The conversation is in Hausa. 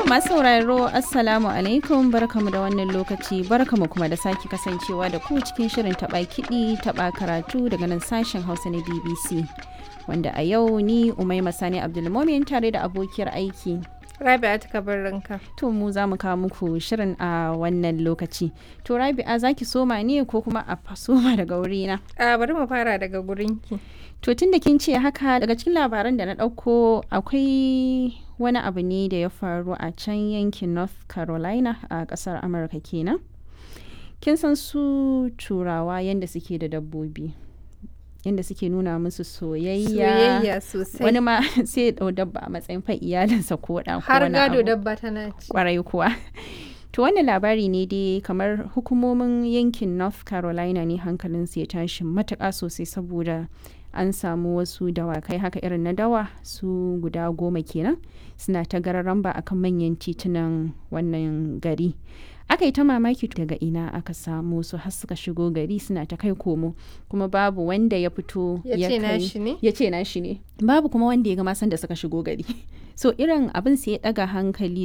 masu sauraro Assalamu alaikum barkamu da wannan lokaci barkamu kuma da sake kasancewa da ku cikin shirin taɓa kiɗi taɓa karatu daga nan sashen Hausa na BBC. Wanda a yau ni Umaima Sani Abdulmomin tare da abokiyar aiki. Rabi'a ta ranka. To mu za mu kawo muku shirin a wannan lokaci. To Rabi'a za ki soma ne ko kuma a soma daga wurina? A bari mu fara daga gurinki. To tun da kin ce haka daga cikin labaran da na ɗauko akwai wani abu ne da ya faru a can yankin North Carolina a ƙasar Amurka kenan. Kin san su turawa yadda suke da dabbobi. Yadda suke nuna musu soyayya. Soyayya sosai. Wani ma sai ya ɗau dabba a matsayin fa iyalinsa ko ɗan ko Har wani gado abu. dabba tana ci. kwarai kuwa. To wannan labari ne dai kamar hukumomin yankin North Carolina ne hankalinsu ya tashi matuƙa sosai saboda an samu wasu dawakai haka irin na dawa su guda goma kenan suna ta gararan ba akan manyan titunan wannan gari. Aka yi ta mamaki daga ina aka samu su har suka shigo gari suna ta kai komo kuma babu wanda ya fito Ya ce kai- nashi ne? ya ce nashi ne babu kuma wanda ya ga masan da suka shigo gari so irin abin sai ya daga hankali